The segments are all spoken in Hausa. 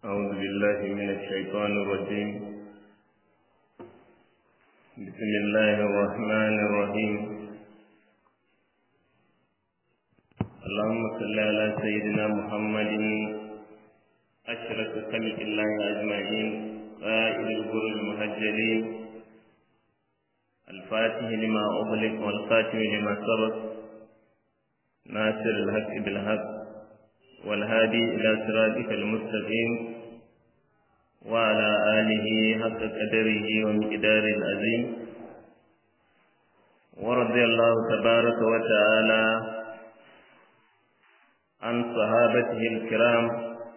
أعوذ بالله من الشيطان الرجيم بسم الله الرحمن الرحيم اللهم صل على سيدنا محمد أشرف خلق الله أجمعين قائد الغر المهجلين الفاتح لما أغلق والخاتم لما سبق ناصر الحق بالحق والهادي إلى صراطك المستقيم وعلى آله حق قدره ومقدار العظيم ورضي الله تبارك وتعالى عن صحابته الكرام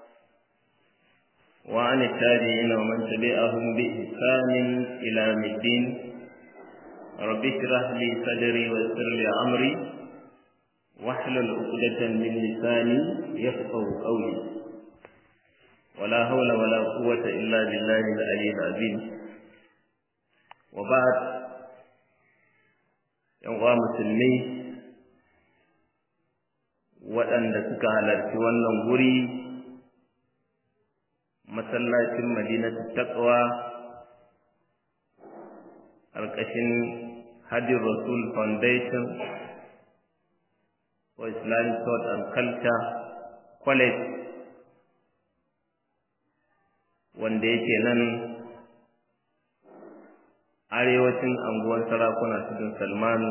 وعن التابعين ومن تبعهم بإحسان إلى يوم الدين رب اشرح لي صدري ويسر لي أمري واحلل عقدة من لساني يفقه قولي ولا حول ولا قوة إلا بالله العلي العظيم وبعد ينقى مسلمي waɗanda suka halarci wannan guri masallacin madinatu taqwa ƙarƙashin hadin rasul foundation for Islamic Thought and Culture College wanda yake nan arewacin anguwan sarakuna cikin Salmanu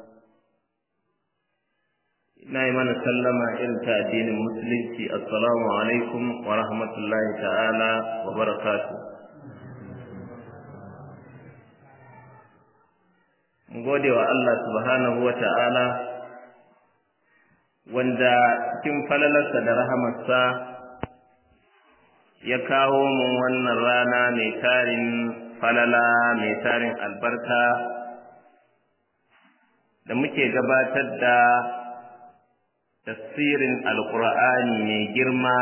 ina yi mana sallama irin ta addinin musulunci assalamu alaikum wa rahmatullahi ta'ala wa barakatuh mu gode wa Allah subhanahu wa ta'ala wanda cikin falalarsa da rahamarsa ya kawo mu wannan rana mai tarin falala mai tarin albarka da muke gabatar da tafsirin alkur'ani mai girma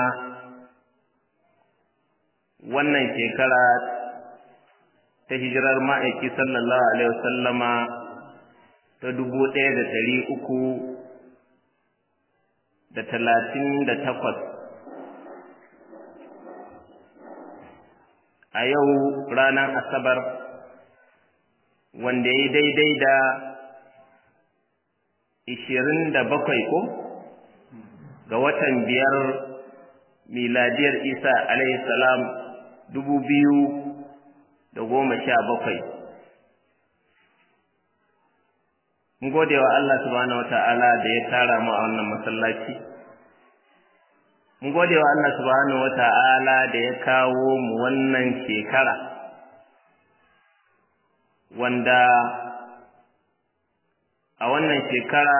wannan shekara ta hijirar ma'aiki sallallahu alaihi wasallama ta dubu ɗaya da ɗari uku da talatin da takwas a yau ranar asabar wanda ya daidai da ishirin da bakwai ko ga watan biyar miladiyar isa alaihi salam dubu biyu da goma sha bakwai mun gode wa Allah subhanahu wata'ala da ya tara mu a wannan masallaci mun gode wa Allah subhanahu wata'ala da ya kawo mu wannan shekara wanda a wannan shekara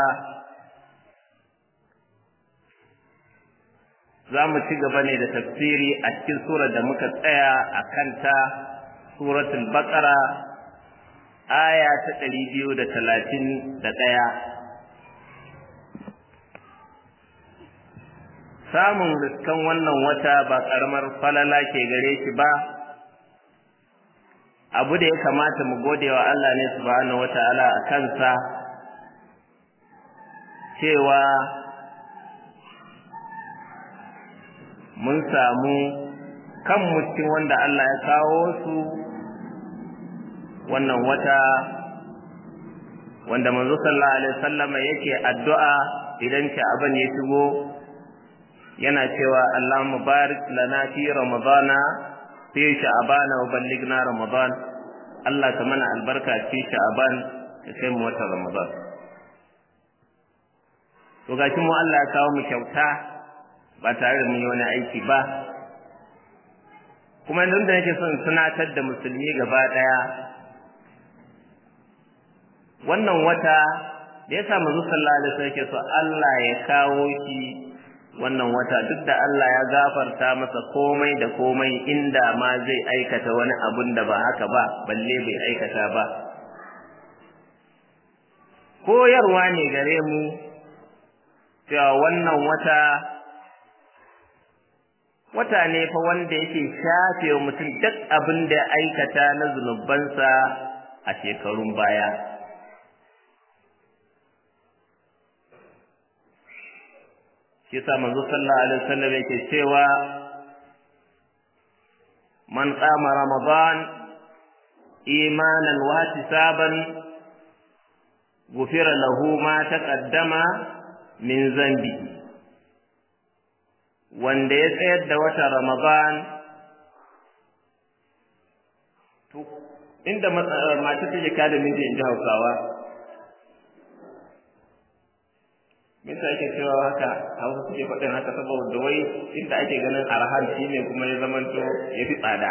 za mu ci gaba ne da tafsiri a cikin surar da muka tsaya a kanta suratul baqara aya ta ɗari biyu da talatin da ɗaya samun riskan wannan wata ba ƙaramar falala ke gare shi ba abu da ya kamata mu gode wa Allah ne subhanahu wata'ala a kansa cewa mun samu kanmu cikin wanda Allah ya kawo su wannan wata wanda manzo sallallahu alaihi wasallama yake addu'a idan sha'aban ya shigo yana cewa Allahumma barik lana fi ramadana fi sha'bana wa ballighna ramadan Allah ka mana albarka fi sha'ban ka kai mu watan ramadan to gashi mu Allah ya kawo mu kyauta ba tare da mun yi wani aiki ba kuma nan da nake son tunatar da musulmi gaba daya wannan wata da ya samu sallallahu alaihi wasallam yake so Allah ya kawo shi wannan wata duk da Allah ya gafarta masa komai da komai inda ma zai aikata wani abun da ba haka ba balle bai aikata ba koyarwa ne gare mu cewa wannan wata wata ne fa wanda yake shafe wa mutum duk abin da ya aikata na zunubansa a shekarun baya shi yasa manzo sallallahu alaihi wasallam yake cewa man qama ramadan imanan wa ihtisaban gufira lahu ma taqaddama min zambi wanda ya tsayar da watan ramadan to inda mata take kada miji in ji hausawa me yasa ake cewa haka hausa suke faɗin haka saboda wai inda ake ganin arhan shi ne kuma ya zamanto ya fi tsada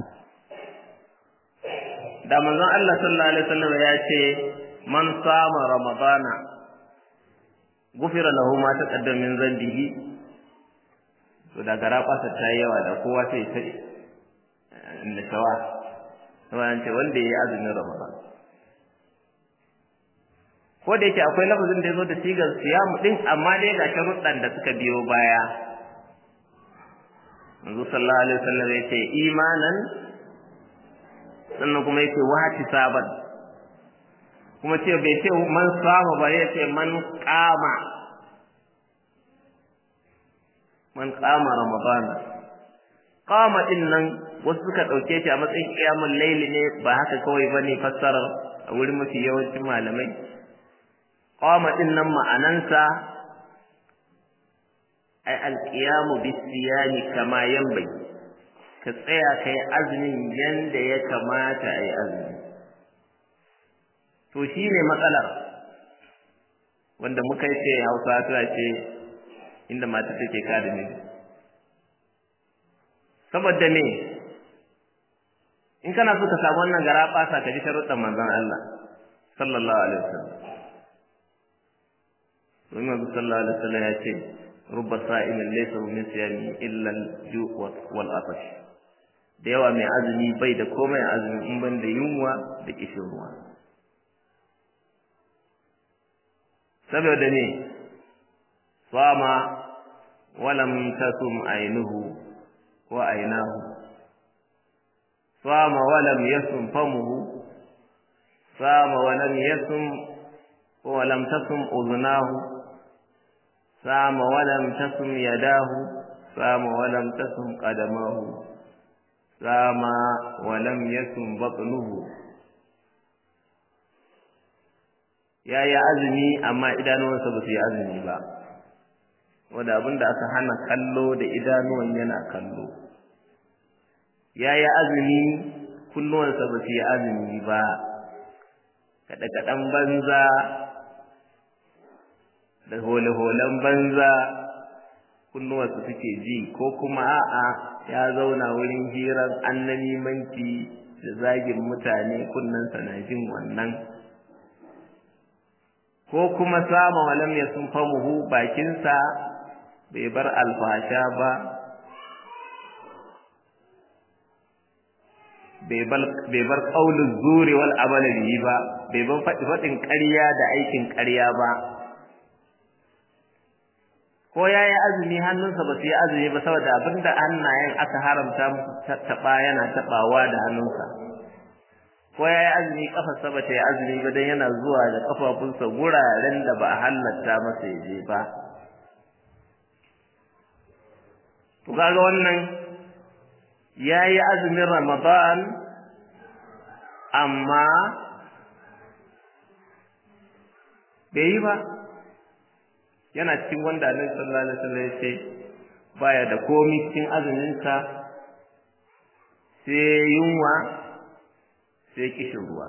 da manzon Allah sallallahu alaihi wasallam ya ce man sama ramadana gufira lahu ma taqaddama min zambihi to da gara kwasa ta yi yawa da kowa sai ta inda shawa saboda ce wanda ya yi azumin ramadan ko da yake akwai lafazin da ya zo da sigar siyamu din amma dai ga sharuɗan da suka biyo baya manzo sallallahu alaihi wasallam ya ce imanan sannan kuma yake wati saban kuma ce bai ce man sama ba ya ce man kama man kama ramadana kama din nan wasu suka ɗauke shi a matsayin kiyamun laili ne ba haka kawai bane fassarar a wurin mafi yawancin malamai qama din nan ma'anansa ay alqiyamu bisiyami kama yanbaghi ka tsaya kai azumin yanda ya kamata ai azumi to shine matsalar wanda muka ce Hausa ta ce inda mata take kada ne saboda me in kana so ka samu wannan gara basa ka ji sharuɗan manzon Allah sallallahu alaihi wasallam domin Abu sallallahu alaihi wasallam ya ce rubba sa'imin laysa min siyami illa al-ju' wal atash da yawa mai azumi bai da komai azumi in ban da yunwa da kishin ruwa saboda ne sama walam tasum ainuhu wa ainahu sama walam yasum famuhu sama walam yasum wa lam tasum uznahu sama walam tasum yadahu sama walam tasum qadamahu sama walam yasum batnuhu ya yi azumi amma idanuwansa ba su yi azumi ba wanda abin da aka hana kallo da idanuwan yana kallo ya yi azumi kunnuwansa ba su yi azumi ba kaɗe-kaɗen banza da hole-holen banza kunnuwansa suke ji ko kuma a'a ya zauna wurin hirar annamimanci da zagin mutane kunnensa na jin wannan ko kuma sama walam ya sun famuhu bakinsa bai bar alfasha ba bai bar ƙaunin zuri wal amala bihi ba bai bar faɗin ƙarya da aikin ƙarya ba ko ya yi azumi hannunsa ba su yi azumi ba saboda abinda hannayen aka haramta taɓa yana taɓawa da hannunsa ko ya yi azumi kafarsa ba ta yi azumi ba don yana zuwa da kafafunsa guraren da ba a halatta masa ya je ba to kaga wannan ya yi azumin ramadan amma bai yi ba yana cikin wanda annabi sallallahu alaihi wasallam ya ce baya da komi cikin azuminsa sai yunwa sai kishin ruwa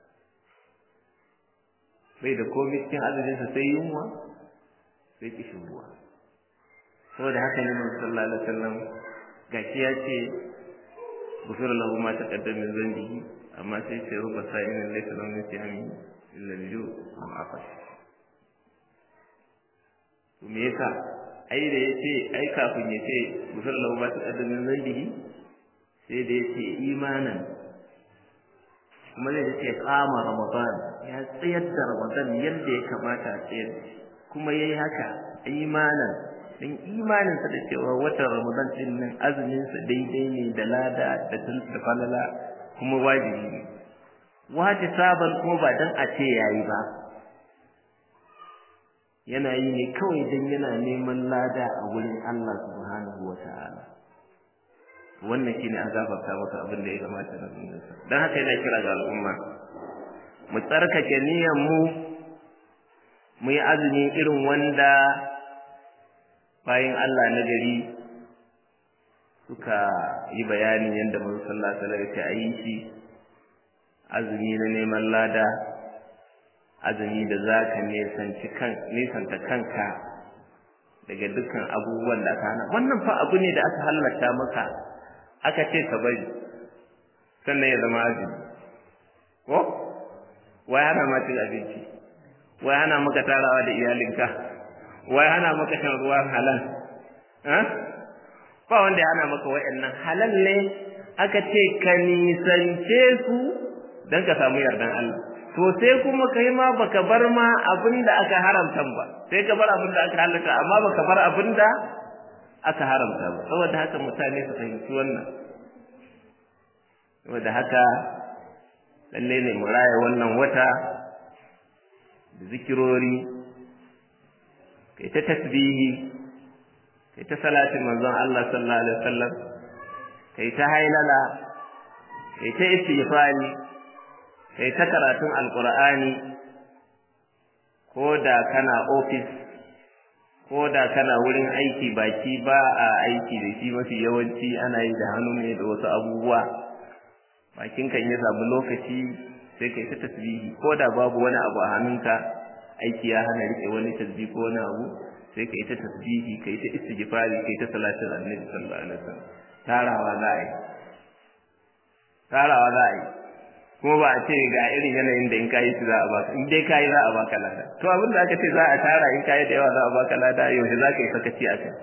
bai da komai cikin azuminsa sai yunwa sai kishin ruwa saboda haka ne mun sallallahu alaihi wasallam gashi ya ce gufir lahu ma taqaddama min dhanbihi amma sai ce ruba sa'in laysa lahu min siyami illa al-ju' wal afash to me yasa ai da yace ai kafin yace gufir lahu ma taqaddama min dhanbihi sai da yace imanan kuma zai ce kama ramadan ya tsayar da ramadan yadda ya kamata a tsayar da shi kuma yayi haka imanan dan imanin sa da cewa watan ramadan din nan azumin sa daidai ne da lada da da falala kuma wajibi ne wace saban kuma ba dan a ce yayi ba yana yi ne kawai dan yana neman lada a wurin Allah subhanahu wataala wannan shine an gafarta masa abin da ya kamata na zunubansa dan haka yana kira ga al'umma mu tsarkake niyyar mu mu yi azumi irin wanda bayan Allah na gari suka yi bayanin yadda manzo sallallahu alaihi wasallam ya yi shi azumi na neman lada azumi da zaka nisanci kan nisanta kanka daga dukkan abubuwan da aka hana wannan fa abu ne da aka halatta maka aka ce ka bari sannan ya zama azumi ko wai hana ma cin abinci wai hana maka tarawa da iyalinka wai hana maka shan ruwan halal ba wanda ya hana maka wa'annan halal ne aka ce ka nisance su don ka samu yardan Allah to sai kuma kai ma baka bar ma abin da aka haramta ba sai ka bar abin da aka halatta amma baka bar abin da aka haramta ba saboda haka mutane su fahimci wannan saboda haka lalle ne mu raya wannan wata da zikirori kai ta tasbihi kai ta salatin manzon Allah sallallahu alaihi wasallam kai ta hailala kai ta istighfari kai ta karatun alqur'ani ko da kana office ko da kana wurin aiki baki ba a aiki da shi mafi yawanci ana yi da hannu ne da wasu abubuwa bakin kan ya samu lokaci sai kai ta tasbihi ko da babu wani abu a hannunka aiki ya hana rike wani tasbih ko wani abu sai kai ta tasbihi kai ta istighfari kai ta salatin annabi sallallahu alaihi wasallam tarawa za a yi tarawa za a yi kuma ba a ce ga irin yanayin da in kayi su za a baka in dai kayi za a baka lada to abin da aka ce za a tara in kayi da yawa za a baka lada yaushe za ka yi sakaci a kai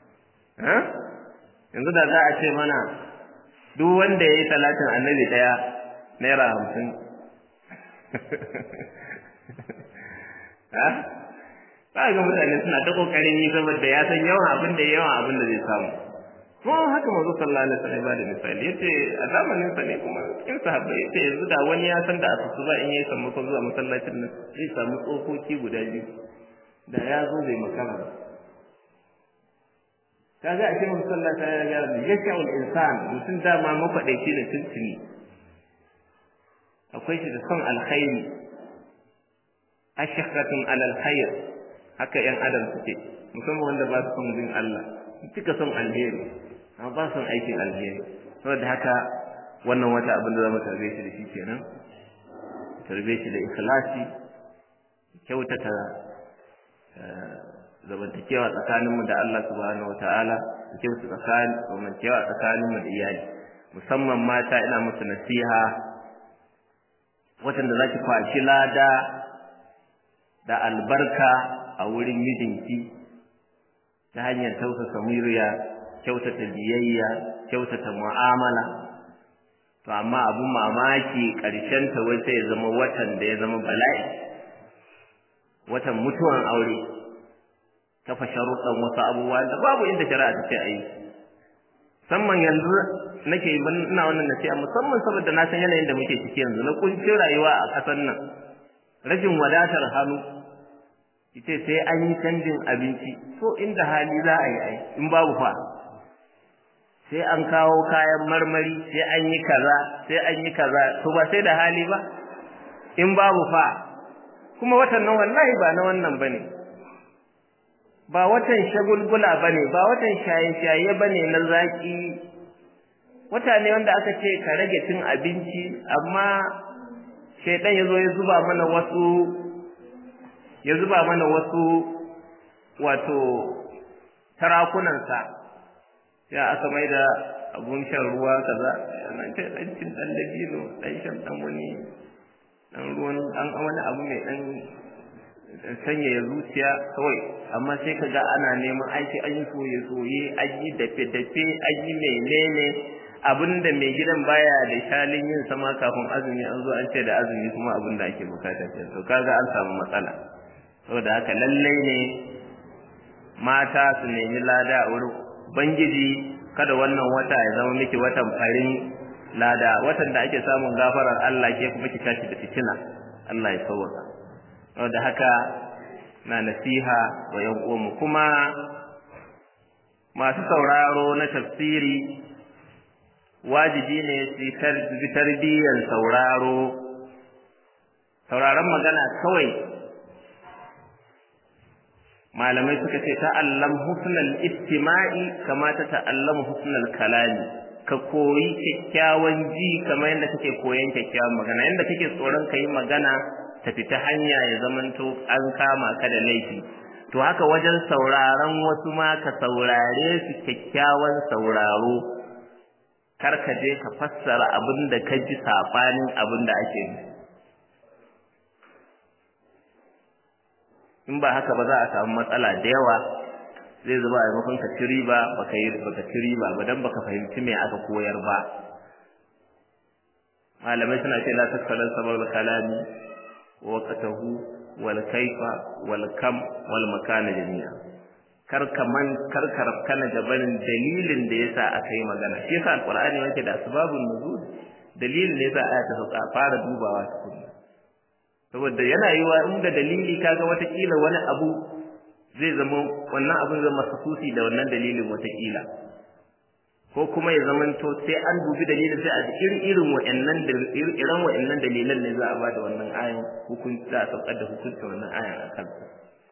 yanzu da za a ce mana duk wanda ya yi salatin annabi ɗaya naira hamsin ba ga mutane suna ta kokarin yi saboda ya san yawan abin da yawan abin da zai samu ko haka manzo sallallahu alaihi wasallam ba da misali yace a zamanin sa ne kuma cikin sahabbai yace yanzu da wani ya san da asusu ba in yayi sammako zuwa masallacin nan zai samu tsokoki guda biyu da ya zo bai makara ba kaga a cikin masallaci ya ga da yasha'ul insan mutum dama mafadaici da tuntuni akwai shi da son alkhairi ashaqatun alal khair haka yan adam suke musamman wanda ba su son bin Allah suka son alheri amma ba son aikin alheri saboda haka wannan wata abin da zamu tarbe shi da shi kenan tarbe shi da ikhlasi kyautata zamantakewa tsakaninmu da Allah subhanahu wataala kyautata tsakanin zamantakewa tsakaninmu da iyali musamman mata ina musu nasiha watan da zaki kwashi lada da albarka a wurin mijinki ta hanyar tausasa murya kyautata biyayya kyautata mu'amala to amma abun mamaki ƙarshen ta wai sai ya zama watan da ya zama bala'i watan mutuwan aure kafa sharuɗan wasu abubuwa da babu inda shari'a ta ce a yi musamman yanzu nake ina wannan nasiha musamman saboda na san yanayin da muke ciki yanzu na kuncin rayuwa a ƙasar nan rashin wadatar hannu ita sai an yi canjin abinci so inda hali za a yi ai in babu fa sai an kawo kayan marmari sai an yi kaza sai an yi kaza to ba sai da hali ba in babu fa kuma watan nan wallahi ba na wannan bane ba watan shagulgula bane ba watan shaye-shaye bane na zaki wata ne wanda aka ce ka rage cin abinci amma shaidan ya zo ya zuba mana wasu ya zuba mana wasu wato tarakunansa ya aka mai da abun shan ruwa kaza nan ce dan cin dan dabino dan shan dan wani dan ruwan an wani abu mai dan sanya ya zuciya kawai amma sai ka ga ana neman aiki an yi soye soye an yi dafe dafe an yi menene abinda mai gidan baya da shalin yin sama kafin azumi an zo an ce da azumi kuma abin da ake bukata ce to kaga an samu matsala saboda haka lallai ne mata su nemi lada a wurin bangiji kada wannan wata ya zama miki watan farin lada watan da ake samun gafarar Allah ke kuma ki tashi da fitina Allah ya sauwaka saboda haka na nasiha wa yan uwanmu kuma masu sauraro na tafsiri wajibi ne su tarbiyyar sauraro sauraron magana kawai malamai suka ce ta'allam husnal istima'i kama ta ta'allamu husnal kalami ka koyi kyakkyawan ji kamar yadda kake koyan kyakkyawan magana yadda kake tsoron ka yi magana ta fita hanya ya zamanto an kama ka da laifi to haka wajen sauraron wasu ma ka saurare su kyakkyawan sauraro kar ka je ka fassara abin da ka ji saɓanin abin da ake yi in ba haka ba za a samu matsala da yawa zai zuba a maimakon ka ci riba baka yi baka ci riba ba dan baka fahimci me aka koyar ba malamai suna ce la taskalan sabab kalami wa qatahu wal kaifa wal kam wal makana jami'a kar ka man kar ka kana gabanin dalilin da yasa aka yi magana shi yasa alqur'ani yake da asbabun nuzul dalilin da yasa aya ta sauka fara dubawa tukunna saboda yana yiwa in da dalili kaga watakila wani abu zai zama wannan abin zama masusi da wannan dalilin watakila ko kuma ya zama to sai an dubi dalilin sai a irin irin wa'annan irin wa'annan dalilan ne za a bada wannan ayan hukunci za a saukar da hukuncin wannan ayan a kansa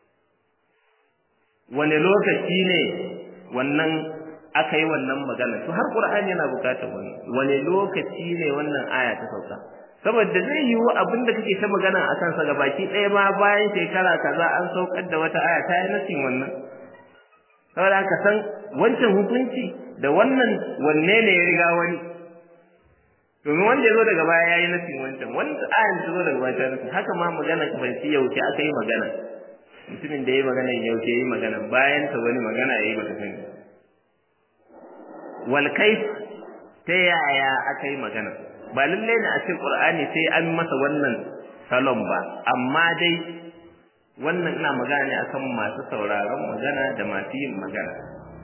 wani lokaci ne wannan aka yi wannan magana to har qur'ani yana bukatar wannan wani lokaci ne wannan aya ta sauka saboda zai yiwu abin da kake ta magana a kansa ga baki ɗaya ma bayan shekara kaza an saukar da wata aya ta yi nasin wannan saboda ka san wancan hukunci da wannan wanne ne ya riga wani domin wanda ya zo daga baya ya yi nasin wancan wanda ayan ta zo daga baya ta nasin haka ma magana ka fahimci yaushe aka yi magana mutumin da ya yi magana yaushe ya yi magana bayan ta wani magana ya yi baka sani wal kaif ta yaya aka yi magana ba lallai ne a cikin Qur'ani sai an masa wannan salon ba amma dai wannan ina magana ne akan masu sauraron magana da masu yin magana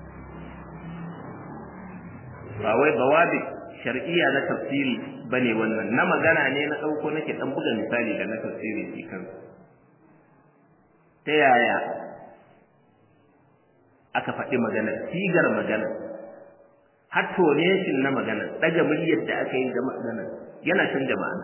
ba wai bawabi shar'iyya na tafsiri bane wannan na magana ne na dauko nake dan buga misali da na tafsiri shi kan ta yaya aka faɗi magana sigar magana har toneshin na magana daga muryar da aka yi ga magana yana canja ma'ana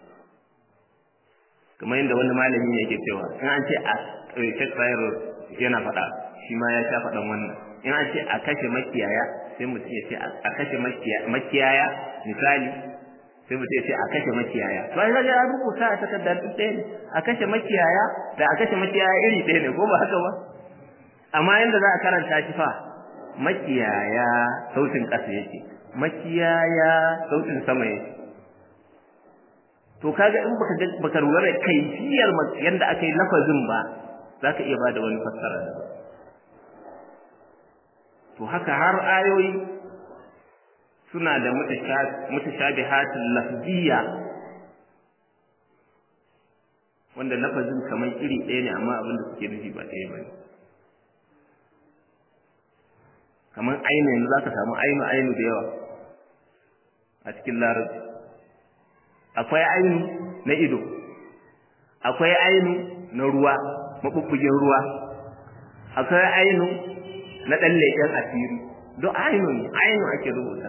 kamar yadda wani malami ne yake cewa in an ce a Sheikh Bayero yana faɗa shi ma ya sha faɗan wannan in an ce a kashe makiyaya sai mutum ya ce a kashe makiyaya misali sai mutum ya ce a kashe makiyaya to ai kaga an rubuta a takardar duk ɗaya ne a kashe makiyaya da a kashe makiyaya iri ɗaya ne ko ba haka ba amma yanda za a karanta shi fa makiyaya sautin ƙasa yake makiyaya sautin sama yake to kaga in baka baka lura da kaifiyar yanda aka yi lafazin ba zaka iya bada wani fassara da to haka har ayoyi suna da mutashabihatul lafziyya wanda lafazin kamar iri ɗaya ne amma abin da suke nufi ba ɗaya ba ne kamar ainu yanzu za ka samu ainu ainu da yawa a cikin larabci akwai ainu na ido akwai ainu na ruwa maɓuɓɓugin ruwa akwai ainu na ɗan leƙen asiri don ainu ne ainu ake rubuta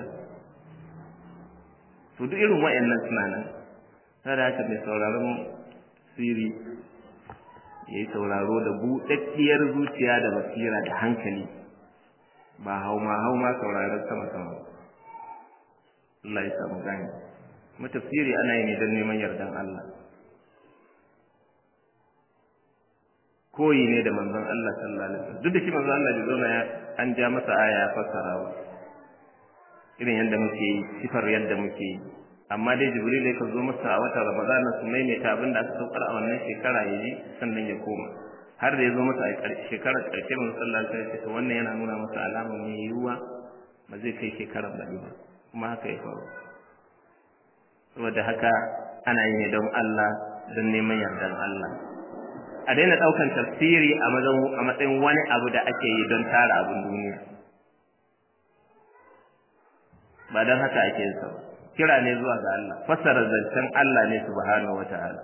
to duk irin wa'annan suna nan sada haka mai sauraron siri ya yi sauraro da buɗaɗɗiyar zuciya da basira da hankali ba hauma hauma sauraron sama sama Allah ya samu gani kuma tafsiri ana yi ne don neman yardan Allah koyi ne da manzon Allah sallallahu alaihi wasallam duk da shi manzon Allah bai zauna an ja masa aya ya fassara ba irin yadda muke yi sifar yadda muke yi amma dai jibril ya zo masa a watan ramadan su maimaita abin da aka saukar a wannan shekara ya ji sannan ya koma har da ya zo masa a shekarar ƙarshe mun sallallahu alaihi wasallam to wannan yana nuna masa alama mai yiwuwa ba zai kai shekarar baɗi ba kuma haka ya faru saboda haka ana yi ne don Allah don neman yardan Allah a daina ɗaukan tafsiri a matsayin wani abu da ake yi don tara abin duniya ba don haka ake yin sa ba kira ne zuwa ga Allah fassara zancen Allah ne subhanahu wataala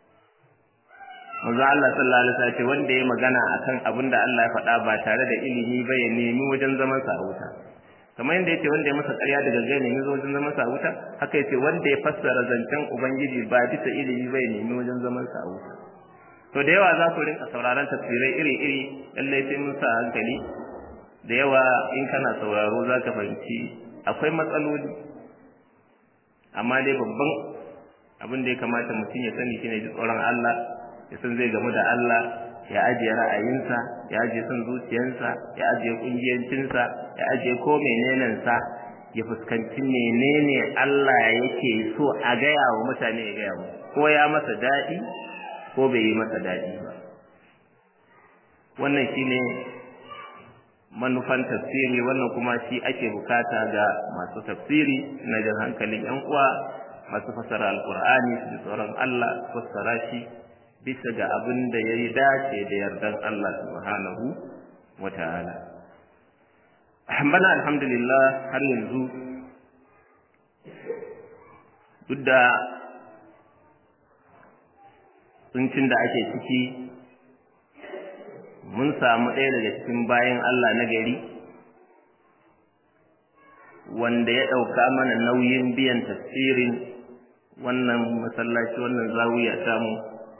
manzo Allah sallallahu alaihi wasallam ce wanda ya magana akan abin da Allah ya faɗa ba tare da ilimi ba ya nemi wajen zaman sa a wuta kamar yadda yace wanda ya masa ƙarya da gangan ne zo wajen zaman sa wuta haka yace wanda ya fassara zancen ubangiji ba bisa ilimi bai nemi wajen zaman sa wuta to da yawa za ku rinka sauraron tafsirai iri-iri lallai sai mun sa hankali da yawa in kana sauraro za ka fahimci akwai matsaloli amma dai babban abin da ya kamata mutum ya sani shine ji tsoron Allah ya san zai gamu da Allah ya ajiye ra'ayinsa ya ajiye son zuciyarsa ya ajiye kungiyancinsa ya ajiye ko menenensa ya fuskanci menene Allah yake so a gaya wa mutane ya gaya mu ko ya masa daɗi ko bai yi masa daɗi ba wannan shine manufan tafsiri wannan kuma shi ake bukata ga masu tafsiri na jan hankalin yan uwa masu fasara alkur'ani su tsoron Allah fassara shi bisa ga abin da ya yi dace da yardan Allah subhanahu wa ta'ala bana alhamdulillah har yanzu duk da tsuncin da ake ciki mun samu ɗaya daga cikin bayan Allah na gari wanda ya ɗauka mana nauyin biyan tafsirin wannan masallaci wannan zawiya samu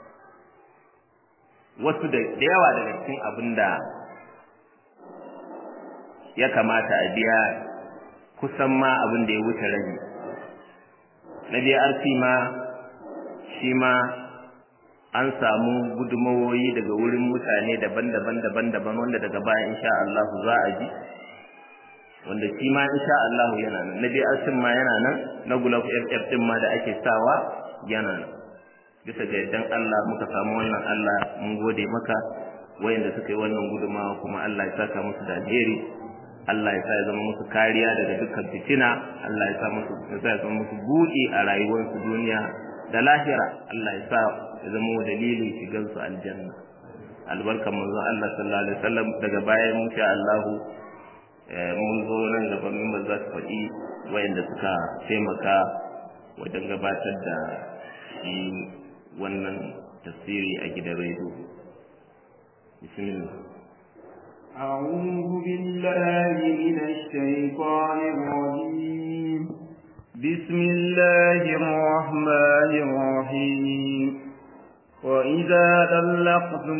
wasu da yawa daga cikin abin da ya kamata a biya kusan ma abin da ya wuce rabi na BRC ma shi ma an samu gudumawoyi daga wurin mutane daban-daban daban-daban wanda daga baya insha Allah za a ji wanda shi ma insha Allah yana nan na BRC ma yana nan na Gulaf FF din ma da ake sawa yana nan bisa ga yaddan Allah muka samu wannan Allah mun gode maka wayanda suka yi wannan gudumawa kuma Allah ya saka musu da alheri Allah ya sa ya zama musu kariya daga dukkan fitina Allah ya sa musu ya sa ya zama musu buɗi a rayuwarsu duniya da lahira Allah ya sa ya zama dalilin shigar su aljanna albarkan manzo Allah sallallahu alaihi wasallam daga bayan insha Allah mun zo nan gaba min ba za su faɗi wayanda suka taimaka wajen gabatar da shi wannan tafsiri a gidan rediyo bismillah أعوذ بالله من الشيطان الرجيم بسم الله الرحمن الرحيم وإذا طلقتم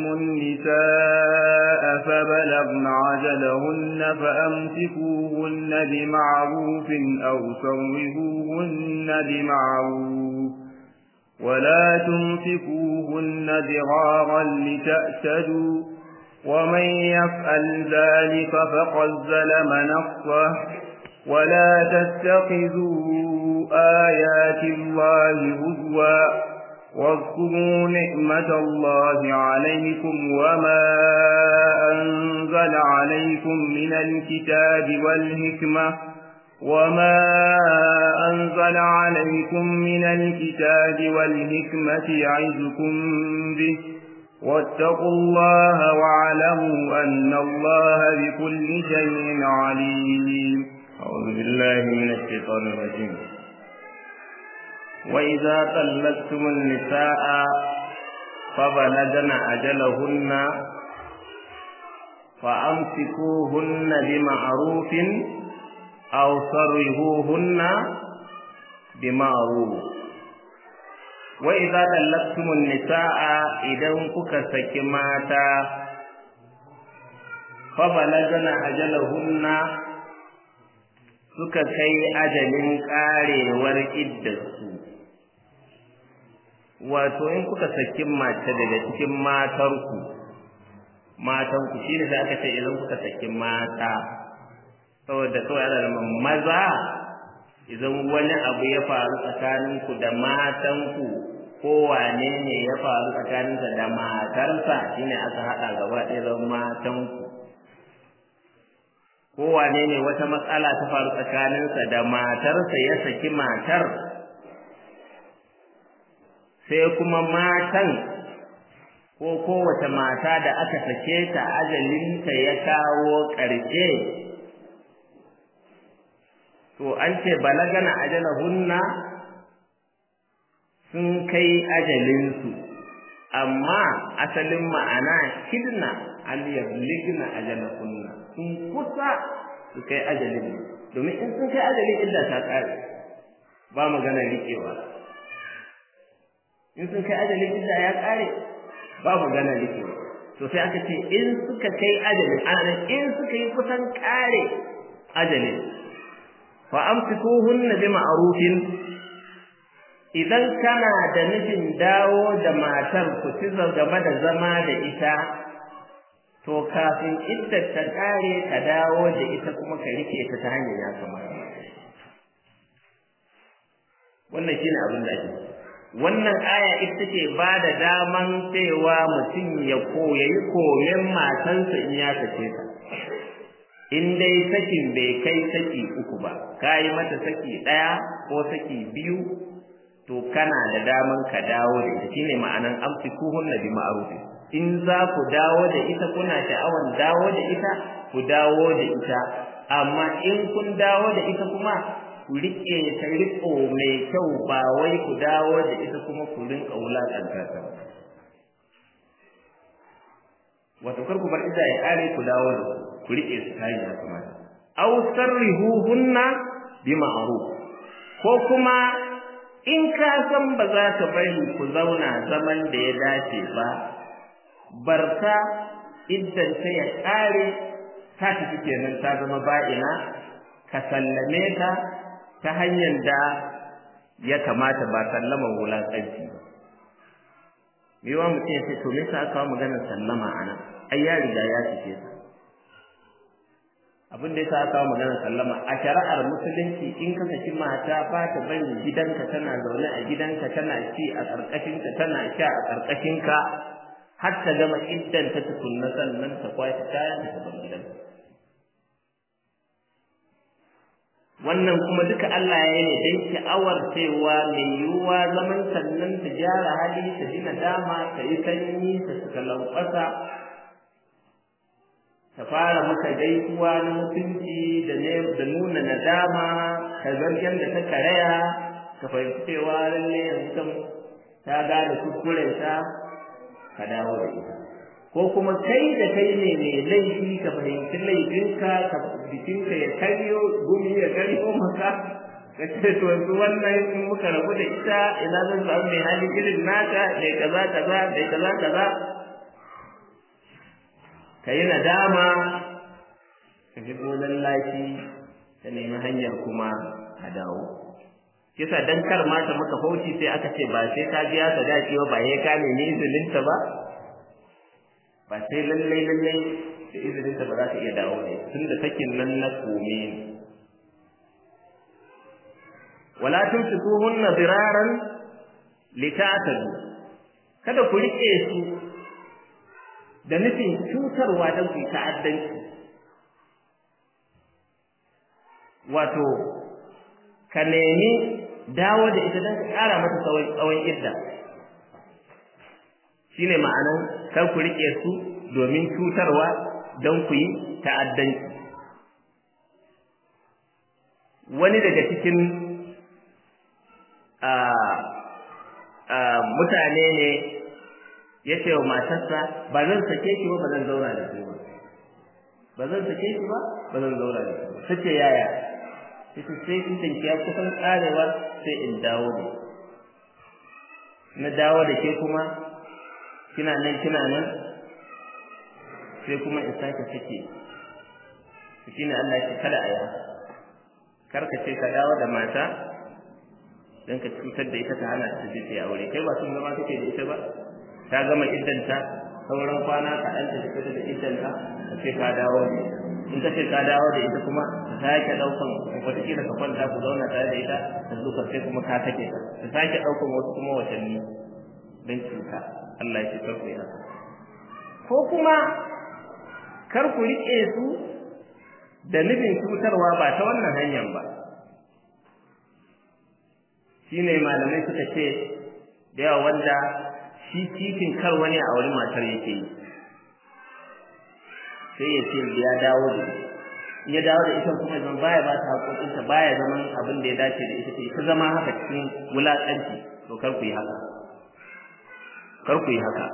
النساء فبلغن عجلهن فأمسكوهن بمعروف أو سرهوهن بمعروف ولا تمسكوهن ضرارا لتأسدوا ومن يفعل ذلك فقد ظلم نفسه ولا تتخذوا آيات الله هزوا واذكروا نعمة الله عليكم وما أنزل عليكم من الكتاب والحكمة وما أنزل عليكم من الكتاب والحكمة يعظكم به واتقوا الله واعلموا أن الله بكل شيء عليم أعوذ بالله من الشيطان الرجيم وإذا طلقتم النساء فبلغن أجلهن فأمسكوهن بمعروف أو صرهوهن بمعروف وإذا طلقتم النساء إذا كك سكماتا فبلغن أجلهن suka kai ajalin karewar iddarsu wato in kuka saki mace daga cikin matarku matanku shi ne aka ce idan kuka saki mata saboda kawai ana da maza idan wani abu ya faru tsakaninku da matanku ko wane ne ya faru tsakaninsa da matarsa shine aka haɗa gaba ɗaya zan matanku ko wane ne wata matsala ta faru tsakaninsa da matarsa ya saki matar sai kuma matan ko kowace mata da aka sake ta ajalinta ya kawo ƙarshe to an ce balagana ajalahunna sun kai ajalinsu amma asalin ma'ana hidna al yabligna ajalahunna sun kusa su kai ajalin domin in sun kai ajalin idda ta kare ba magana rikewa in sun kai ajalin idda ya kare ba magana rikewa to sai aka ce in suka kai ajalin ana in suka yi kusan kare ajalin fa amsikuhunna bi ma'rufin idan kana da nufin dawo da matar ku ci gaba da zama da ita to kafin iddar ta kare ka dawo da ita kuma ka rike ta ta hanyar ya kamata wannan shine abin da ake wannan aya ita ce ba da daman cewa mutum ya koyayi komen matansa in ya sace ta in dai sakin bai kai saki uku ba ka yi mata saki ɗaya ko saki biyu to kana da daman ka dawo da ita shine ma'anan amsikuhunna bi ma'ruf in za ku dawo da ita kuna sha'awan dawo da ita ku dawo da ita amma in kun dawo da ita kuma ku rike ta riko mai kyau ba wai ku dawo da ita kuma ku rinka wulakanta ta wato kar ku bar ita ya kare ku dawo da ku rike su ta ya kamata aw sarrihuhunna bi ma'ruf ko kuma in ka san ba za ka bari ku zauna zaman da ya dace ba barka idan ta ya kare ta tafi kenan ta zama ba'ina ka sallame ta ta hanyar da ya kamata ba sallama wulaƙanci ba mewa mutum ya ce to me sa aka maganar sallama a nan ai ya riga ya cike ta abin da ya sa aka maganar sallama a shari'ar musulunci in ka saki mata ba ta bari gidanka tana zaune a gidanka tana ci a ƙarƙashinka tana sha a ƙarƙashinka har ta gama iddan ta tukunna sannan ta kwashi kayan ta bar gidanka wannan kuma duka Allah ya yi ne don sha'awar cewa mai yiwuwa zaman sannan ta gyara hali ta ji nadama ta yi sanyi ta suka lankwasa ta fara maka gaisuwa na mutunci da da nuna nadama ka zargen da ta karaya ka fahimci cewa lalle yanzu kan ta gane kuskurenta ka dawo da ita ko kuma kai da kai ne mai laifi ka fahimci laifinka ka jikinka ya karyo gumi ya karyo maka ka ce to yanzu wannan in muka rabu da ita ina zan samu mai hali irin naka da kaza kaza da kaza kaza ka yi nadama ka ji gonan lafi ka nemi hanyar kuma a dawo kisa dan kar mata maka fauci sai aka ce ba sai ka biya sadaki ba ba sai ka nemi izininta ba ba sai lallai lallai da izinin ta ba za ta iya dawo ne tun da sakin nan na kome ne wala tumsikuhunna diraran litatadu kada ku rike su da nufin cutarwa don ku ta'addanci wato ka nemi dawo da ita don ka ƙara mata tsawon idda shine ma'anan kar ku rike su domin cutarwa don ku yi ta'addanci wani daga cikin mutane ne ya ce wa matarsa ba zan sake ki ba ba zan zauna da su ba ba zan sake ki ba ba zan zauna da su ta ce yaya ita sai in ya kusan karewa sai in dawo da na dawo da ke kuma kina nan kina nan sai kuma in sake sake shi ne Allah ya kada aya kar ka ce ka dawo da mata dan ka cutar da ita ta hana ta je ta aure kai ba sun zama kake da ita ba ta gama iddanta sauran kwana ka dan ta fita da iddanta ka ce ka dawo da in ka ce ka dawo da ita kuma ka sake daukan wataƙila ka kwanta ku zauna tare da ita ka zo ka sai kuma ka take ta ka sake daukan wasu kuma watanni don cuta Allah ya ce kar ku yi haka ko kuma kar ku riƙe su da nufin cutarwa ba ta wannan hanyar ba shine malamai suka ce da yawa wanda shi titin kar wani a wani matar yake yi sai ya ce ya dawo da ya dawo da ita kuma zan baya ba ta haƙoƙinta baya zaman abin da ya dace da ita ce ta zama haka cikin wulaƙanci to kar ku yi haka kar ku yi haka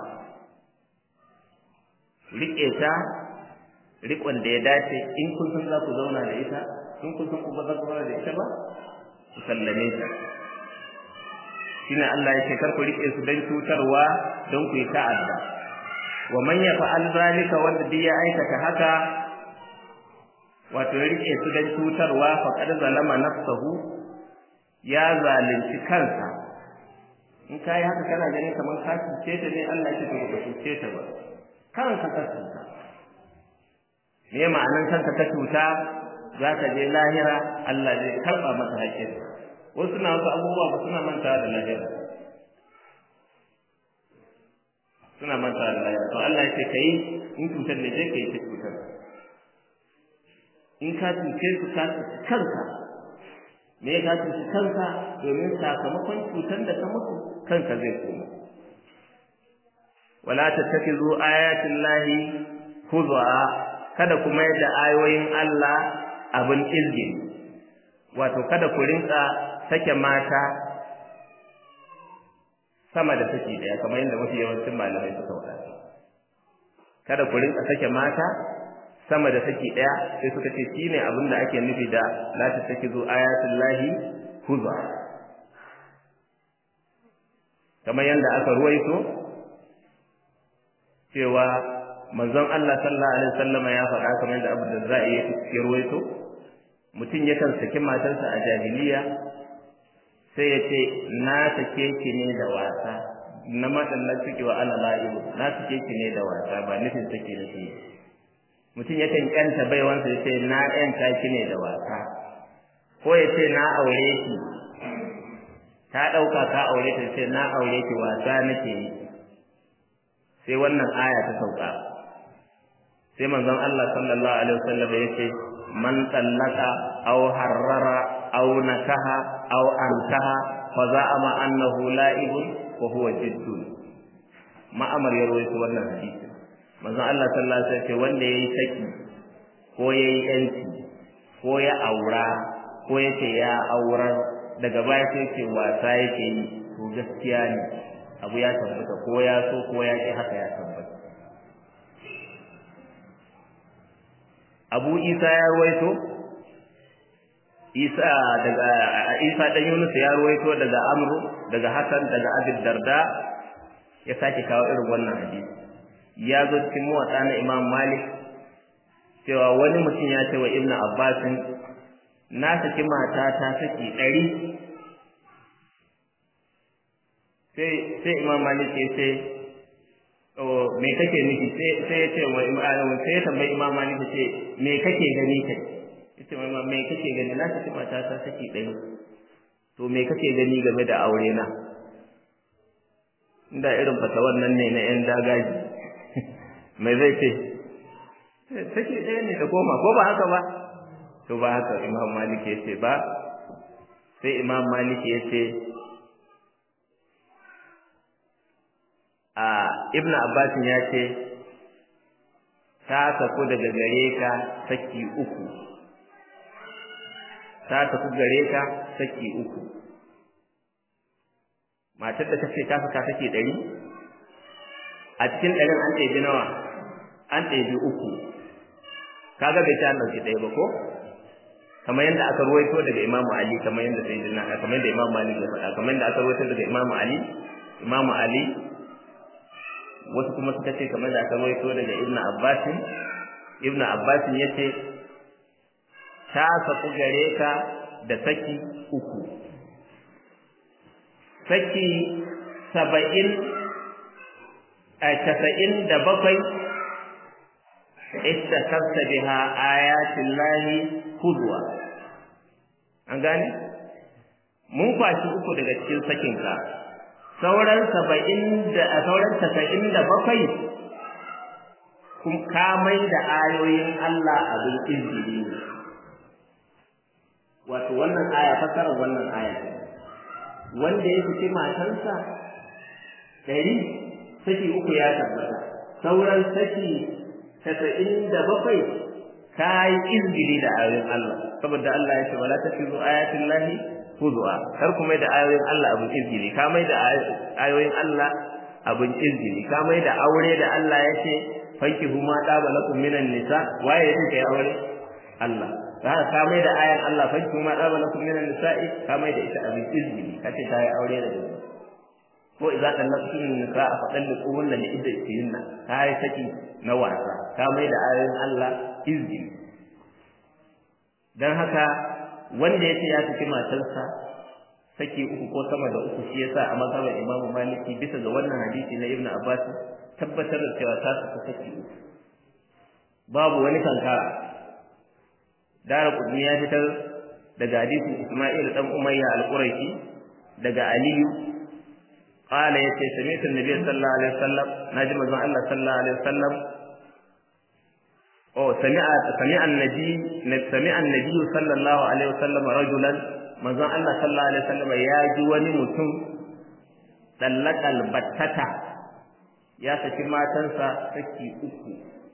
riƙe ta riƙon da ya dace in kun san za ku zauna da ita in kun san ku ba za ku da ita ba ku sallame ta shine Allah ya ce kar ku rike su dan cutarwa don ku yi ta'adda wa man yaf'al zalika wanda duk ya aikata haka wato ya rike su dan cutarwa faqad zalama nafsahu ya zalunci kansa in kai haka kana ganin kamar ka cuce ta ne Allah ya ce ba cuce ta ba kanka ka cuta me ma'anan kanka ka cuta za ka je lahira Allah zai karba masa haƙƙin wasu na wasu abubuwa ba suna manta da lahira suna manta da lahira to Allah ya ce kai in cutar ne je kai ta cutar in ka cuce su ka cuci kanka me ka cuci kanka domin sakamakon cutar da ka mutu kanka zai koma wala tattakizu ayatin lahi huzwa kada kuma yadda ayoyin Allah abin izgin wato kada ku rinka sake mata sama da saki daya kamar yadda mafi yawancin malamai suka faɗa kada ku rinka sake mata sama da saki daya sai suka ce shine abin da ake nufi da la tattakizu ayatul lahi huzwa kamar yadda aka ruwaito cewa manzon Allah sallallahu alaihi wasallam ya faɗa kamar yadda Abu Darda'i ya ruwaito mutum yakan saki matarsa a jahiliya sai ya ce na sake ki ne da wasa na maɗallar suke wa ana la'ibu na sake ki ne da wasa ba nufin sake da shi mutum yakan ƙyanta baiwansa ya ce na ƴanta ki ne da wasa ko ya ce na aure ki ta ɗauka ka aure ta ce na aure ki wasa nake yi sai wannan aya ta sauka sai manzon Allah sallallahu alaihi wasallam ya ce man tallaka aw harrara aw nakaha aw antaha fa za'ama annahu la'ibun wa huwa jiddun ma'amar ya rawaito wannan hadisi manzon Allah sallallahu alaihi wasallam ya ce wanda yayi saki ko yayi yanci ko ya aura ko yace ya aurar daga baya sai ce wasa yake yi to gaskiya ne abu ya tabbata ko ya so ko ya ki haka ya tabbata Abu Isa ya ruwaito Isa daga Isa dan Yunus ya ruwaito daga Amru daga Hasan daga Abi Darda ya sake kawo irin wannan hadisi ya zo cikin muwatta na Imam Malik cewa wani mutum ya ce wa Ibn Abbas na saki mata ta saki ɗari sai sai Imam Malik ya ce me kake nufi sai ya ce wa sai ya tambayi imam malik ce me kake gani kai yace mai me kake gani na saki mata ta saki ɗaya to me kake gani game da aure na inda irin fata wannan ne na yan dagaji mai zai ce saki ɗaya ne da goma ko ba haka ba to ba haka imam malik ya ce ba sai imam malik ya ce a ibn abbas ya ce ta tafi daga gare ka saki uku ta tafi gare ka saki uku matar da ta ce ta saka saki ɗari a cikin ɗarin an ɗebi nawa an ɗebi uku kaga bai ta ɗauki ɗaya ba ko kamar yadda aka ruwaito daga imamu ali kamar yadda sai kamar yadda imamu ali ya faɗa kamar yadda aka ruwaito daga imamu ali imamu ali wasu kuma suka ce kamar da aka rawaito daga Ibn Abbas Ibn Abbas yace ta saku gare ka da saki uku saki saba'in a casa'in da bakwai istakasta biha ayatin lahi hudwa an gane mun kwashi uku daga cikin sakinka sauran saba'in da a sauran tasa'in da bakwai kun kamai da ayoyin Allah abin izini wato wannan aya fasarar wannan aya wanda ya fice matarsa ɗari saki uku ya tabbata sauran saki tasa'in da bakwai ka yi izini da ayoyin Allah saboda Allah ya ce wala tafizu ayatin lahi huzuwa kar kuma da ayoyin Allah abin izini ka mai da ayoyin Allah abin izini ka mai da aure da Allah ya ce fanki huma daba lakum minan nisa waye yake kai aure Allah za ka ka mai da ayan Allah fa kuma da bala kun minan nisa'i ka mai da ita abin izini kace ta yi aure da gaba ko idza tallaqtum nisa'a fa talliquhunna li iddatihinna ka yi saki na wasa ka mai da ayoyin Allah izini dan haka wanda yace ya saki matarsa saki uku ko sama da uku shi yasa a mazhabar Imam Maliki bisa ga wannan hadisi na Ibn Abbas tabbatar da cewa ta saki saki uku babu wani kankara dara kudni ya fitar daga hadisin Isma'il dan Umayya al-Qurayshi daga Aliyu qala yace sami'tu an-nabiy sallallahu alaihi wasallam naji manzon Allah sallallahu alaihi wasallam oh sami'a sami'a an-nabi sami'a an-nabi sallallahu alaihi wasallam rajulan manzon Allah sallallahu alaihi wasallam ya ji wani mutum dallakal battata ya saki matansa saki uku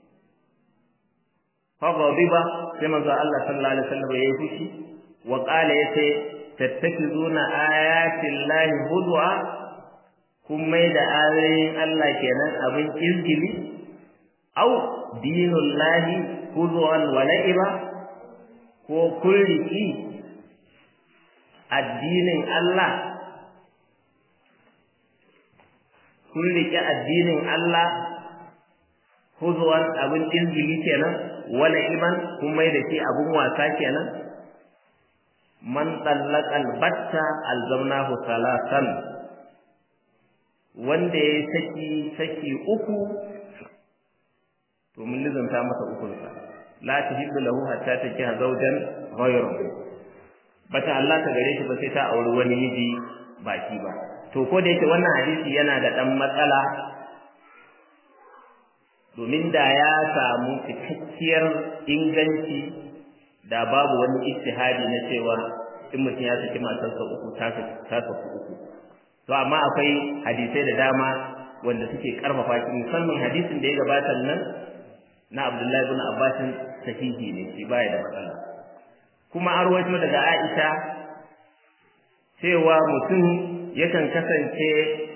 فغضب كما قال الله صلى الله عليه وسلم يفشي وقال يتي تتخذون آيات الله هدوا kun mai da ayoyin Allah kenan abin izgili au dinul lahi huzuwan wa la'iba ko kun riki addinin Allah kun riki addinin Allah huzuwan abin izgili kenan wala iban kun mai da shi abun wasa kenan man tallaka albatta alzamnahu salasan wanda ya saki saki uku to mun lizanta masa uku sa la tahillu lahu hatta takiha zawjan ghayrahu bata Allah ta gare shi ba sai ta auri wani miji baki ba to ko da yake wannan hadisi yana da dan matsala domin da ya samu cikakkiyar inganci da babu wani ijtihadi na cewa in mutum ya saki matarsa uku ta saku uku to amma akwai hadisai da dama wanda suke karfafa shi musamman hadisin da ya gabata nan na Abdullahi ibn Abbas sahihi ne shi baya da matsala kuma an rawaito daga Aisha cewa mutum yakan kasance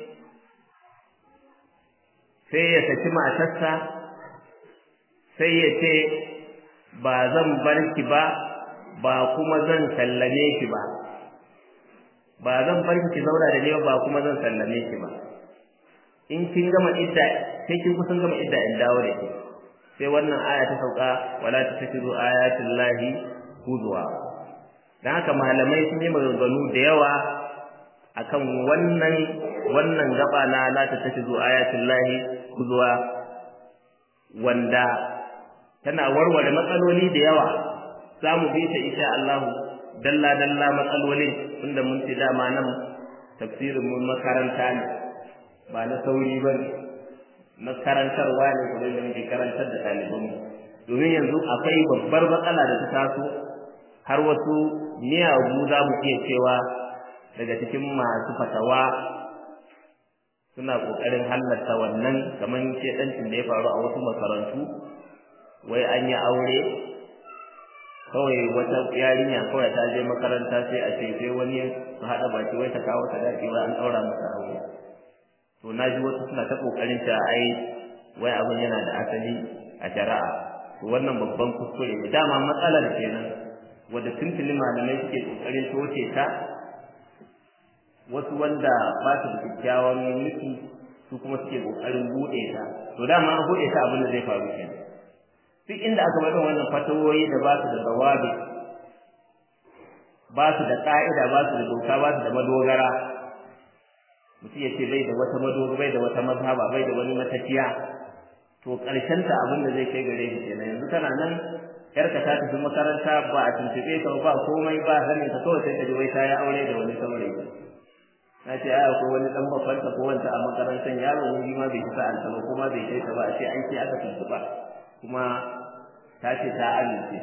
sai ya saki matarsa sai ya ce ba zan bar ki ba ba kuma zan sallame ki ba ba zan bar ki zauna da ni ba kuma zan sallame ki ba in kin gama idda sai kin kusan gama idda in dawo da ki sai wannan aya ta sauka wala tattakizu ayatul lahi huzwa dan haka malamai sun yi maganganu da yawa akan wannan wannan gaba na la tattakizu ayatul lahi huzwa wanda tana warware matsaloli da yawa za mu bi ta insha Allah dalla dalla matsalolin tunda mun ci dama nan tafsirin mun makaranta ne ba na sauri ba ne na karantarwa ne kuma da muke karantar da ɗaliban mu domin yanzu akwai babbar matsala da ta taso har wasu miyagu za mu iya cewa daga cikin masu fatawa suna ƙoƙarin halatta wannan kamar shedancin da ya faru a wasu makarantu wai an yi aure kawai wata yarinya kawai ta je makaranta sai a ce sai wani su haɗa baki wai ta kawo sadaki ba an ɗaura masa aure to na ji wasu suna ta ƙoƙarin ta ai wai abin yana da asali a shari'a to wannan babban kuskure ne dama matsalar kenan wadda tuntuni malamai suke ƙoƙarin toce ta wasu wanda ba su da kyakkyawan nufi su kuma suke ƙoƙarin buɗe ta to dama an buɗe ta abin da zai faru kenan duk inda aka bada wannan fatawoyi da ba su da zawabi ba su da ƙa'ida ba su da doka ba su da madogara mutum ya ce bai da wata madogara bai da wata mazhaba bai da wani matafiya to ƙarshen ta abin da zai kai gare shi kenan yanzu tana nan yarka ta tafi makaranta ba a tuntuɓe ta ba komai ba sanin ta kawai sai ta ji wai ta yi aure da wani saurayi na ce aya ko wani dan babbanta ko wanta a makarantar yaro ne ma bai fita alta ba kuma bai kai ta ba a ce an ce aka tuntuɓa kuma ta ce ta amince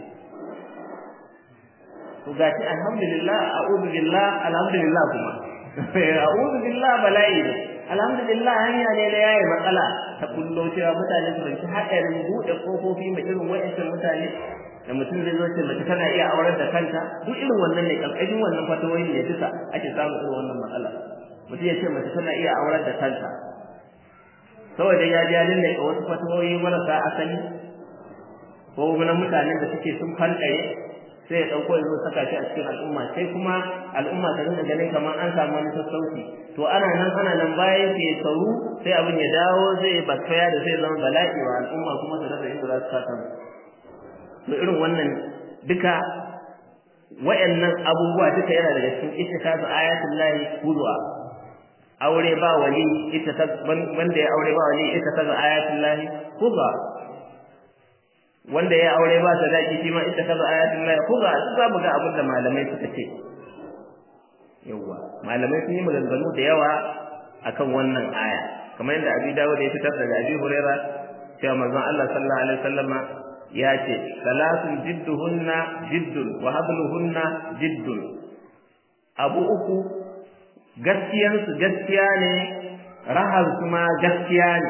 to gashi alhamdulillah a'udhu billah alhamdulillah kuma a'udhu billah bala'i alhamdulillah hanya ne da yayi matsala ta kullo cewa mutane su rinci hadarin bude kofofi mai irin wa'ancan mutane da mutum zai zo ce mace tana iya aurar da kanta duk irin wannan ne kalkashin wannan fatawoyin ne duka ake samun irin wannan matsala mutum ya ce mace tana iya aurar da kanta saboda ya ji halin da wasu fatawoyi marasa asali ko na mutanen da suke sun fankare sai ya ɗauko ya zo saka shi a cikin al'umma sai kuma al'umma ta rinka ganin kamar an samu wani sassauci to ana nan ana nan bayan ke sauru sai abin ya dawo zai bakaya da sai zama bala'i wa al'umma kuma su rasa inda za su saka to irin wannan duka wayannan abubuwa duka yana daga cikin ittikazu ayatul lahi huzwa aure ba wali ita ta wanda ya aure ba wali ita ta ayatul lahi huzwa wanda ya aure ba sadaki shi ma ita ta ayatul lahi huzwa su za mu ga abin da malamai suka ce yawa malamai sun yi maganganu da yawa akan wannan aya kamar yadda abi dawud ya fitar daga abi huraira cewa manzon Allah sallallahu alaihi wasallama ya ce salasun jidduhunna jiddun wa habluhunna jiddun abu uku gaskiyansu gaskiya ne rahar kuma gaskiya ne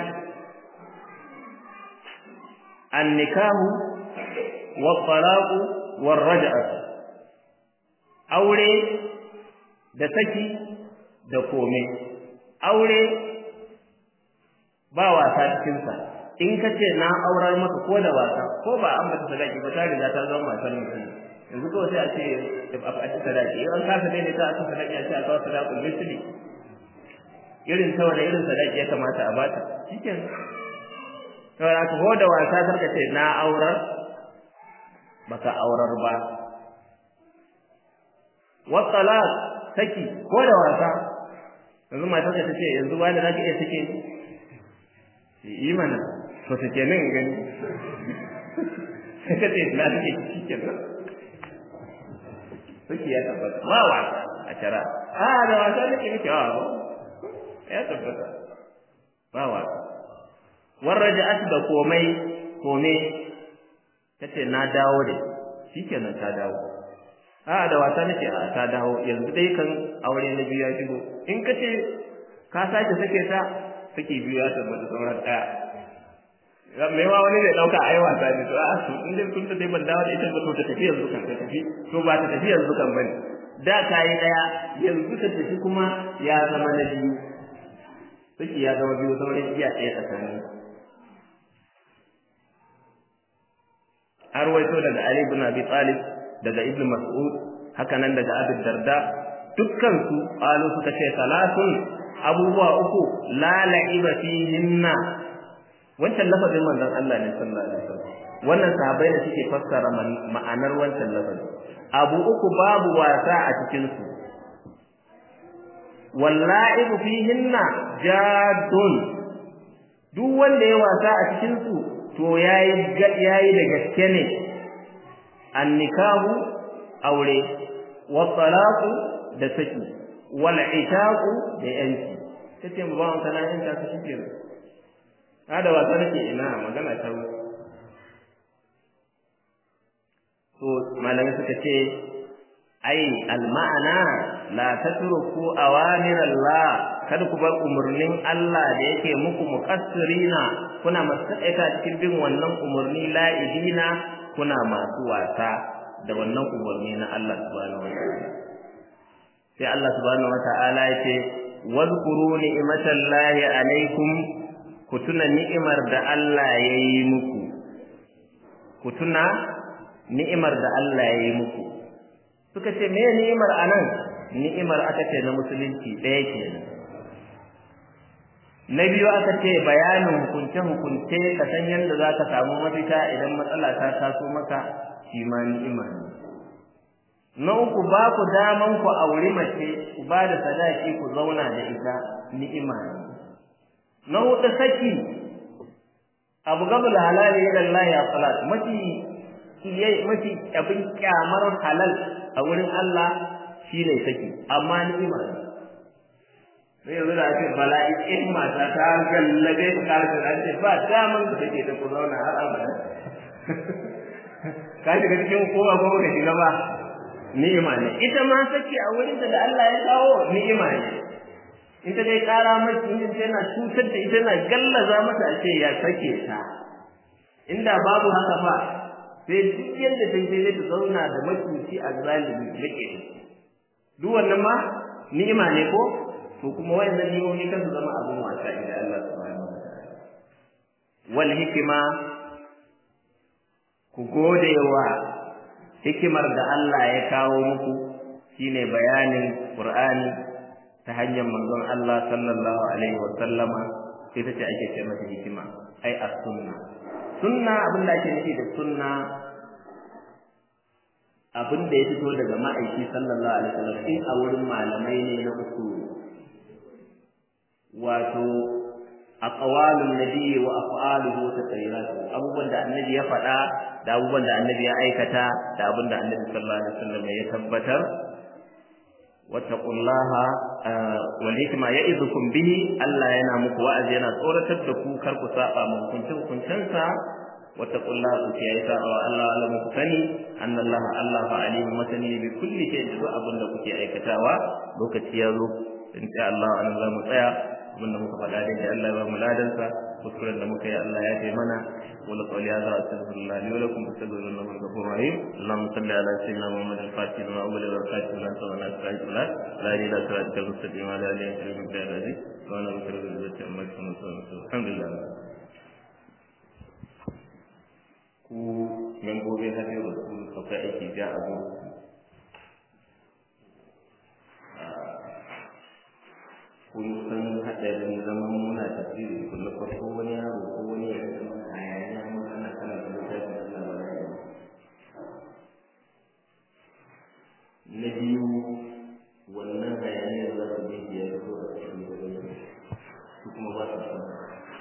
annikahu wa talaqu wa raj'atu aure da saki da kome aure ba wasa cikinsa in ka ce na aurar maka ko da wasa ko ba an bata sadaki ba ta riga ta zama matar mutum yanzu kawai sai a ce a ci sadaki in an kasa daidai ta a ci sadaki a ce a kawo sadakul misli irin ta wani irin sadaki ya kamata a bata shiken to ya ko da wasa sarka ce na aurar baka aurar ba wa talaq saki ko da wasa yanzu matar ta ce yanzu wani zaki iya sake yi mana to take nan gani sai ka ce na take cikin nan suke ya tabbata ba wasa a shara a da wasa nake nake a ya tabbata ba wasa warraja'at da komai kome tace na dawo da shikenan ta dawo a da wasa nake a ta dawo yanzu dai kan aure na biyu ya shigo in ka ce ka sake sake ta sake biyu ya tabbata sauran daya mai wa wani zai dauka ai wasa ne to a su in dai kun ta dai ban dawo da ita ba to ta tafi yanzu kan ta tafi to ba ta tafi yanzu kan bane da kai daya yanzu ta tafi kuma ya zama na biyu saki ya zama biyu sauran iya ɗaya tsakanin har waito daga Ali ibn Abi Talib daga Ibn Mas'ud haka nan daga Abu Darda dukkan su qalu suka ce salatun abubuwa uku la la'iba fihinna wancan lafazin manzon Allah ne sallallahu alaihi wasallam wannan sahabbai ne suke fassara ma'anar wancan lafazin abu uku babu wasa a cikin su walla'ibu fihinna jadun duk wanda ya wasa a cikin su to yayi yayi da gaske ne annikahu aure wa talaqu da saki wal itaqu da yanki kace mu ba kana yin ta su shike hada wasa nake ina magana ta to malamai suka ce ai al ma'ana la tatruku awamir Allah kada ku bar umurnin Allah da yake muku muqassirina kuna masaita cikin bin wannan umurni la'ibina kuna masu wasa da wannan umurni na Allah subhanahu wa ta'ala sai Allah subhanahu wa ta'ala yace wadhkuru ni'matallahi alaikum ku tuna ni'imar da Allah ya yi muku ku tuna ni'imar da Allah ya yi muku suka ce me ni'imar anan ni'imar aka ce na musulunci ɗaya kenan na biyu aka ce bayanin hukunce-hukunce ka san yadda za ka samu mafita idan matsala ta taso maka shi ma ni'ima ne na uku ba ku daman ku auri mace ku ba da sadaki ku zauna da ita ni'ima ne na hudu saki abu gabul halali ila Allah ya salat mafi mafi abin kyamar halal a wurin Allah shine saki amma ni'ima ne sai yanzu da ake bala'i in mata ta gallabe ta karfi da ce ba daman da take ta ku zauna har abada ka shiga cikin kowa ko ka shiga ba ni'ima ne ita ma saki a wurin da Allah ya kawo ni'ima ne in ta dai kara maki in tana cutar da ita na gallaza mata a ce ya sake ta inda babu haka fa sai duk yadda ta sai ta zauna da macuci a zalimi rike duk wannan ma ni'ima ne ko to kuma wayannan ni'imomi kan su zama abun wasa idan Allah subhanahu wa ta'ala wal hikima ku gode wa hikimar da Allah ya kawo muku shine bayanin Qur'ani ta hanyar manzon Allah sallallahu alaihi wa sallama ita ce ake ce mata hikima ai as-sunna sunna abin da ake nufi da sunna abin da ya fito daga ma'aiki sallallahu alaihi wasallam in a wurin malamai ne na uku wato aqwalun nabi wa af'aluhu wa taqriratuhu abubuwan da annabi ya faɗa da abubuwan da annabi ya aikata da abin da annabi sallallahu alaihi wasallam ya tabbatar wattaqullaha wal hikma ya'idukum bihi Allah yana muku wa'azi yana tsoratar da ku kar ku saba mu hukuncin hukuncensa wattaqullaha ku kiyaye saba wa Allah Allah muku sani annallaha Allah fa alimu masani bi kulli shay'in da abin da kuke aikatawa lokaci ya zo in sha Allah an za mu tsaya abin da muka faɗa dai Allah ya ba mu ladansa kuskuren da muka yi Allah ya ce mana wala qawli hadha astaghfirullah li wa lakum astaghfirullaha innahu ghafurur rahim Allahumma salli ala sayyidina Muhammad al-Fatih wa awwal al-barakatuh la tawalla sa'id la la ilaha illa anta al-mustaqim wa la ilaha illa anta al-aziz wa ana bikra bil izzati amma yasifun alhamdulillah ku membobin hadin rasul akwai aiki ja abu